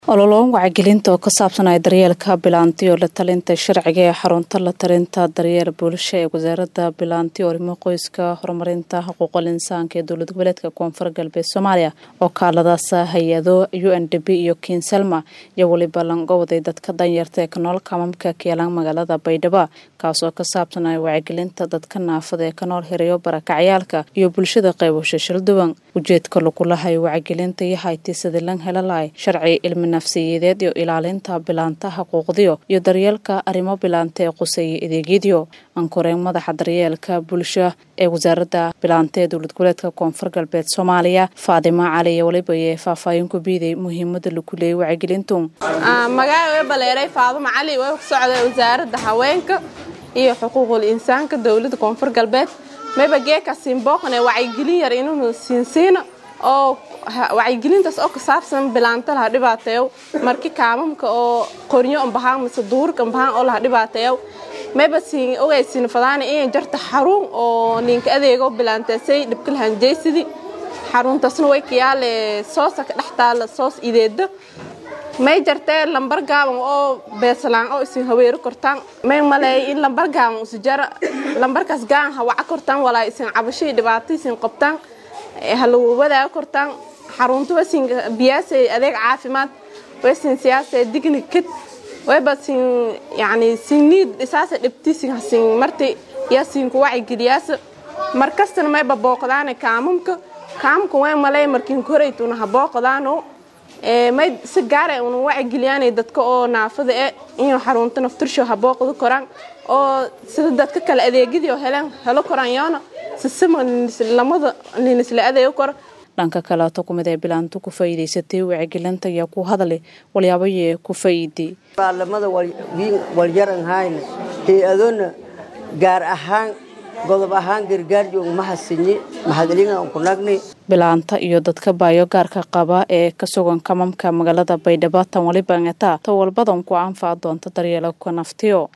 ololoon wacyigelinta oo ka saabsanaya daryeelka bilaanti oo la talinta sharciga ee xarunta la talinta daryeel bulsho ee wasaaradda bilaanti orimo qoyska horumarinta xuquuqal insaanka ee dowlad goboleedka koonfur galbeed soomaaliya oo kaaladaas hay-ado u n d b iyo kinselma iyo weliba langowday dadka danyarta ee ka nool kamamka keelaan magaalada baydhabo kaasoo ka saabsanaya wacyigelinta dadka naafada ee ka nool herayo barakacyaalka iyo bulshada qaybasho shilduwan ujeedka lagulahayo wacyigelinta iyo haytisadii lan helalahay sharci ilmi nafsiyadeed iyo ilaalinta bilaanta xuquuqdiyo iyo daryeelka arrimo bilaanta ee quseeya adeegyadiyo ankoreen madaxa daryeelka bulsho ee wasaaradda bilaanta ee dowlad goboleedka koonfur galbeed soomaaliya faadimo cali iyo weliba ee faahfaahin ku biiday muhiimada lagu leeyay wacyigelintu magaaga baleeray faadimo cali way ku socday wasaaradda haweenka iyo xuquuqul insaanka dowladda koonfur galbeed mayba geeka siinbooqan ee wacyigelin yar inuu siinsiino oo wacyigelintaas oo ka saabsan bilaanta laha dhibaateeyo marki kaamamka oo qornyo ambahaan mise duurka ambahaan oo laha dhibaateeyo mayba siin ogaysiin fadaana inay jarta xarun oo ninka adeego bilaanteesay dhibka lahanjeysidi xaruntaasna way kayaale soosa ka dhex taala soos ideeda may jartee lambar gaaban oo beesalaan oo isin haweero kortaan may maleey in lambar gaaban usi jara lambarkaas gaan hawaca kortaan walaa isin cabashii dhibaato isin qabtaan halagu wadaaga kortaan xarunta wasin biyaase adeeg caafimaad wasin siyaase digni kid wayba sin yani sinniid isaasa dhibti sin hasin marti yaa sin ku wacigeliyaasa markastana mayba booqdaane kaamamka kaamka way malay markin koraytuna ha booqdaano may si gaara una wacigeliyaanay dadka oo naafada e inuu xarunta naftursho ha booqda koraan oo sida dadka kale adeegyadii oo heleen helo koraan yoona sisima lamada ninisla adeego koro dhanka kaleeto kumid ee bilaantu ku faa'iidaysatay wacyigelinta ayaa ku hadlay walyaabayee ku faa'iiday baalamada walyaran hayna hay-adona gaar ahaan godob ahaan gargaarjoog mahasinyi mahadlingan ku nagni bilaanta iyo dadka baayo gaarka qaba ee ka sugan kamamka magaalada baydhabo tan waliba ngeta ta walbadan ku anfac doonta daryeelka naftiyo